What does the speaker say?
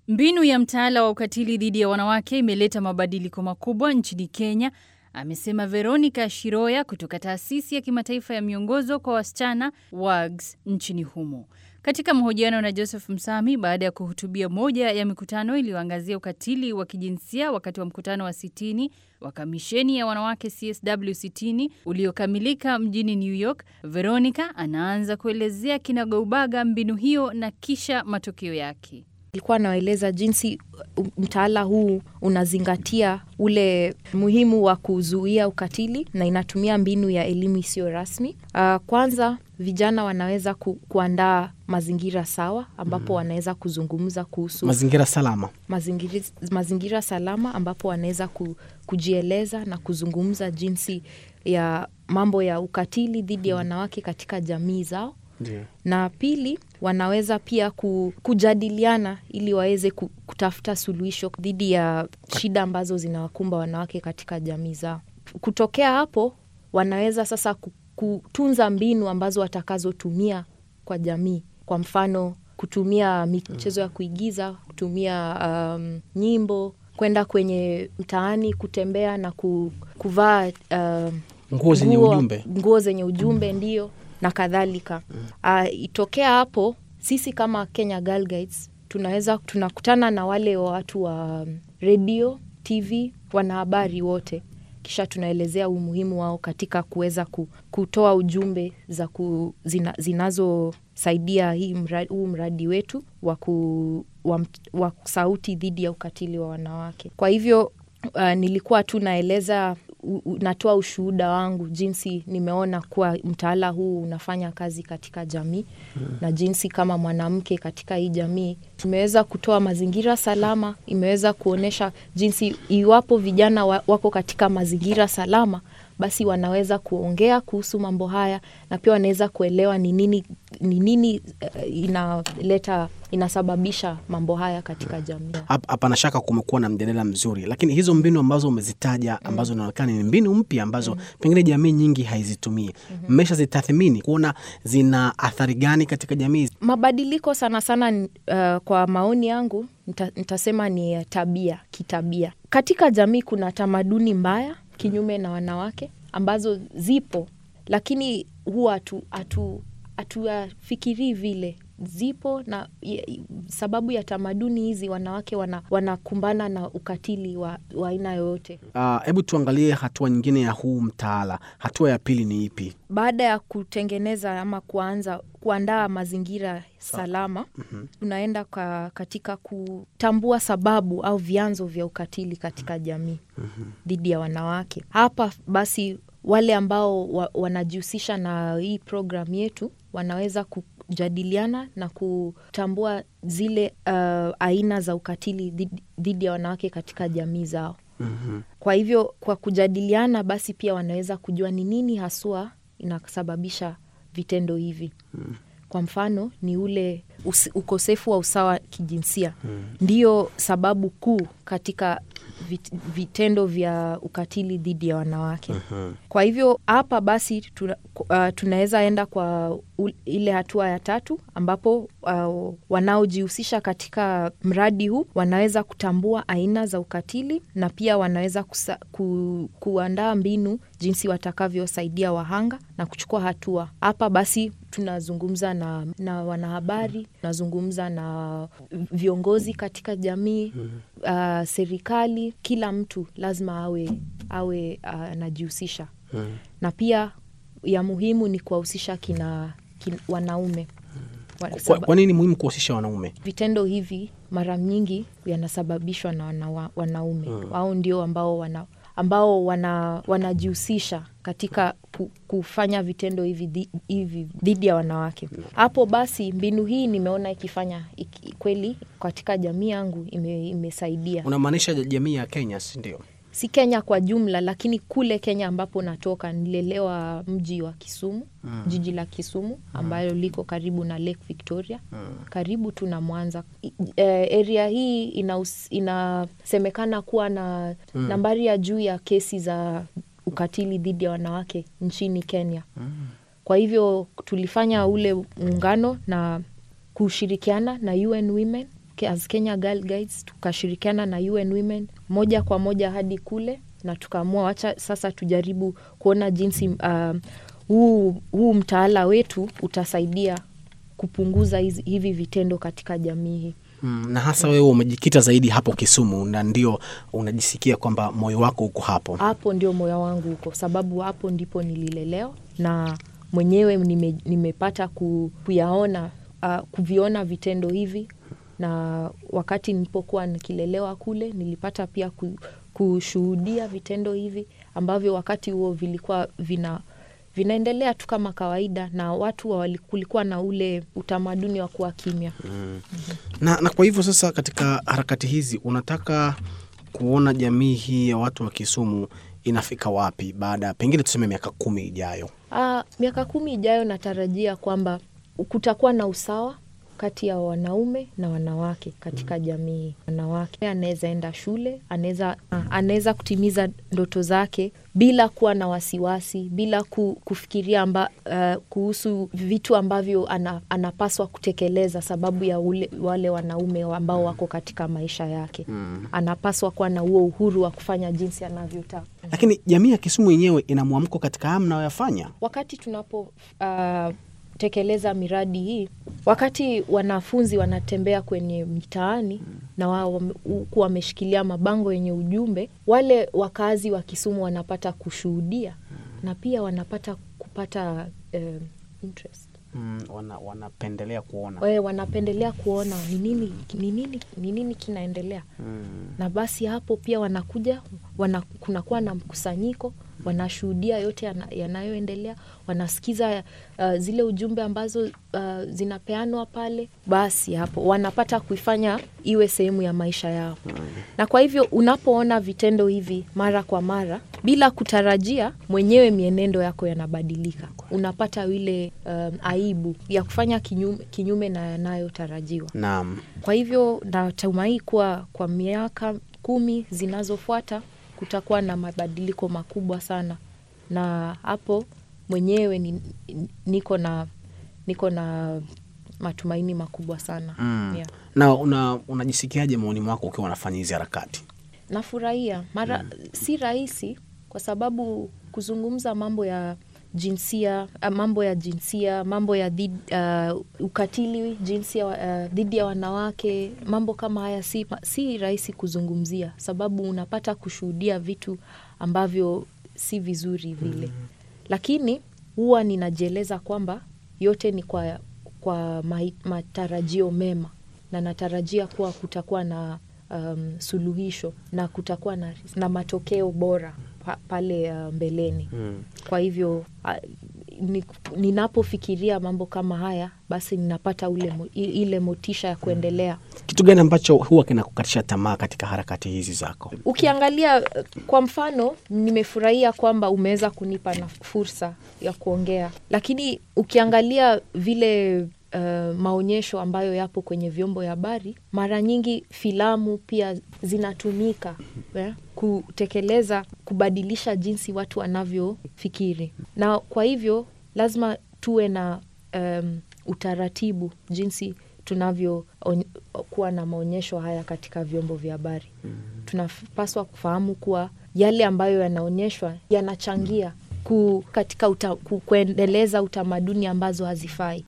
Mbinu ya mtaala wa ukatili dhidi ya wanawake imeleta mabadiliko makubwa nchini Kenya, amesema Veronica Shiroya kutoka taasisi ya kimataifa ya miongozo kwa wasichana WAGS nchini humo. Katika mahojiano na Joseph Msami baada ya kuhutubia moja ya mikutano iliyoangazia ukatili wa kijinsia wakati wa mkutano wa sitini wa kamisheni ya wanawake CSW sitini uliokamilika mjini New York, Veronica anaanza kuelezea kinagaubaga mbinu hiyo na kisha matokeo yake. Ilikuwa nawaeleza jinsi mtaala huu unazingatia ule muhimu wa kuzuia ukatili na inatumia mbinu ya elimu isiyo rasmi. Uh, kwanza vijana wanaweza ku, kuandaa mazingira sawa ambapo wanaweza kuzungumza kuhusu mazingira salama mazingira, mazingira salama ambapo wanaweza ku, kujieleza na kuzungumza jinsi ya mambo ya ukatili dhidi ya wanawake katika jamii zao. Ndiyo. na pili wanaweza pia ku, kujadiliana ili waweze ku, kutafuta suluhisho dhidi ya shida ambazo zinawakumba wanawake katika jamii zao. Kutokea hapo, wanaweza sasa ku- kutunza mbinu ambazo watakazotumia kwa jamii, kwa mfano kutumia michezo ya kuigiza, kutumia um, nyimbo, kwenda kwenye mtaani kutembea na ku, kuvaa um, nguo zenye nguo- ujumbe nguo zenye ujumbe ndio na kadhalika uh, itokea hapo sisi kama kenya Girl Guides tunaweza tunakutana na wale wa watu wa um, redio tv wanahabari wote kisha tunaelezea umuhimu wao katika kuweza ku, kutoa ujumbe za ku, zina, zinazosaidia hii mradi, huu mradi wetu wa, ku, wa, mt- wa sauti dhidi ya ukatili wa wanawake kwa hivyo uh, nilikuwa tu naeleza u- u- natoa ushuhuda wangu jinsi nimeona kuwa mtaala huu unafanya kazi katika jamii mm. na jinsi kama mwanamke katika hii jamii imeweza kutoa mazingira salama imeweza kuonyesha jinsi iwapo vijana wa, wako katika mazingira salama basi wanaweza kuongea kuhusu mambo haya na pia wanaweza kuelewa ni nini ni nini uh, inaleta inasababisha mambo haya katika jamii Hap- hapana shaka kumekuwa na mjadala mzuri lakini hizo mbinu ambazo umezitaja ambazo inaonekana ni mbinu mpya ambazo pengine jamii nyingi haizitumii mmeshazitathmini kuona zina athari gani katika jamii mabadiliko sana sana uh, kwa maoni yangu nita, nitasema ni ya tabia kitabia katika jamii kuna tamaduni mbaya kinyume na wanawake ambazo zipo lakini huwa hatu- hatu- hatuyafikirii vile zipo na ya- sababu ya tamaduni hizi wanawake wana, wanakumbana na ukatili wa wa aina yoyote Ah, hebu tuangalie hatua nyingine ya huu mtaala hatua ya pili ni ipi baada ya kutengeneza ama kuanza kuandaa mazingira salama mm-hmm. tunaenda ka, katika kutambua sababu au vyanzo vya ukatili katika jamii mm-hmm. dhidi ya wanawake hapa basi wale ambao wa, wanajihusisha na hii programu yetu wanaweza kujadiliana na kutambua zile uh, aina za ukatili dhidi- dhidi ya wanawake katika jamii zao mm-hmm. kwa hivyo kwa kujadiliana basi pia wanaweza kujua ni nini haswa inasababisha vitendo hivi mm. kwa mfano ni ule us, ukosefu wa usawa kijinsia mm. ndiyo sababu kuu katika vit, vitendo vya ukatili dhidi ya wanawake Mhm. kwa hivyo hapa basi tuna, uh, tunaweza enda kwa u, ile hatua ya tatu ambapo uh, wanaojihusisha katika mradi huu wanaweza kutambua aina za ukatili na pia wanaweza kusa, ku, kuandaa mbinu jinsi watakavyosaidia wahanga na kuchukua hatua hapa basi tunazungumza na, na wanahabari tunazungumza na viongozi katika jamii uh, serikali kila mtu lazima awe awe uh, anajihusisha na pia ya muhimu ni kuwahusisha kina, kina wanaume Wa- kwa, saba- kwa nini muhimu kuhusisha wanaume vitendo hivi mara nyingi yanasababishwa na wana, wanaume mm. au ndio ambao wana ambao wana wanajihusisha katika ku, kufanya vitendo hivi dhi- hivi dhidi ya wanawake hapo basi mbinu hii nimeona ikifanya iki, kweli katika jamii yangu ime, imesaidia unamaanisha jamii ya kenya si ndio si kenya kwa jumla lakini kule kenya ambapo natoka nilelewa mji wa kisumu mm. jiji la kisumu ambayo liko karibu na lake victoria mm. karibu tu na mwanza I- eh, area hii inaus- inasemekana kuwa na mm. nambari ya juu ya kesi za ukatili dhidi ya wanawake nchini kenya mm. kwa hivyo tulifanya ule muungano na kushirikiana na un women Ke- as Kenya Girl Guides tukashirikiana na UN Women moja kwa moja hadi kule, na tukaamua wacha sasa tujaribu kuona jinsi uh, huu, huu mtaala wetu utasaidia kupunguza hizi, hivi vitendo katika jamii hii. Mm, na hasa wewe umejikita zaidi hapo Kisumu na ndio unajisikia kwamba moyo wako uko hapo. Hapo ndio moyo wangu huko, sababu hapo ndipo nililelewa na mwenyewe nime, nimepata ku, kuyaona uh, kuviona vitendo hivi, na wakati nilipokuwa nikilelewa kule nilipata pia ku, kushuhudia vitendo hivi ambavyo wakati huo vilikuwa vina vinaendelea tu kama kawaida, na watu wali- kulikuwa na ule utamaduni wa kuwa kimya. Na, na kwa hivyo sasa, katika harakati hizi unataka kuona jamii hii ya watu wa Kisumu inafika wapi baada ya pengine tuseme miaka kumi ijayo? Ah, miaka kumi ijayo natarajia kwamba kutakuwa na usawa kati ya wanaume na wanawake katika jamii. Wanawake anaweza enda shule, anaweza anaweza kutimiza ndoto zake bila kuwa na wasiwasi, bila ku, kufikiria amba, uh, kuhusu vitu ambavyo ana, anapaswa kutekeleza sababu ya ule, wale wanaume ambao wako katika maisha yake. Anapaswa kuwa na huo uhuru wa kufanya jinsi anavyotaka. Lakini jamii ya Kisumu yenyewe ina mwamko katika haya mnayoyafanya? wakati tunapo uh, tekeleza miradi hii, wakati wanafunzi wanatembea kwenye mitaani na wao wame- huku wameshikilia mabango yenye ujumbe, wale wakazi wa Kisumu wanapata kushuhudia na pia wanapata kupata um, interest Mm, wana, wanapendelea kuona Wae, wanapendelea kuona ni nini ni nini ni nini kinaendelea na basi hapo pia wanakuja wana, kunakuwa na mkusanyiko wanashuhudia yote yana- yanayoendelea wanasikiza uh, zile ujumbe ambazo uh, zinapeanwa pale basi hapo wanapata kuifanya iwe sehemu ya maisha yao na kwa hivyo unapoona vitendo hivi mara kwa mara bila kutarajia mwenyewe mienendo yako yanabadilika unapata ile um, aibu ya kufanya kinyume, kinyume na yanayotarajiwa Naam. kwa hivyo natumai kuwa kwa miaka kumi zinazofuata kutakuwa na mabadiliko makubwa sana, na hapo mwenyewe ni, niko na niko na matumaini makubwa sana Mm. yeah. Na una, unajisikiaje maoni mwako ukiwa unafanya hizi harakati? Nafurahia mara si rahisi kwa sababu kuzungumza mambo ya jinsia ah, mambo ya jinsia mambo ya dhid, uh, ukatili jinsia uh, dhidi ya wanawake mambo kama haya si, si rahisi kuzungumzia sababu unapata kushuhudia vitu ambavyo si vizuri vile lakini huwa ninajieleza kwamba yote ni kwa, kwa mai- matarajio mema na natarajia kuwa kutakuwa na um, suluhisho na kutakuwa na, na matokeo bora pa, pale uh, mbeleni kwa hivyo uh, ni, ninapofikiria mambo kama haya basi ninapata ule, mo- i- ile motisha ya kuendelea Kitu gani ambacho huwa kinakukatisha tamaa katika harakati hizi zako? ukiangalia uh, kwa mfano nimefurahia kwamba umeweza kunipa na fursa ya kuongea lakini ukiangalia vile uh, maonyesho ambayo yapo kwenye vyombo vya habari mara nyingi filamu pia zinatumika eh, kutekeleza kubadilisha jinsi watu wanavyofikiri na kwa hivyo lazima tuwe na um, utaratibu jinsi tunavyokuwa na maonyesho haya katika vyombo vya habari tunapaswa kufahamu kuwa yale ambayo yanaonyeshwa yanachangia ku, katika uta, ku, kuendeleza utamaduni ambazo hazifai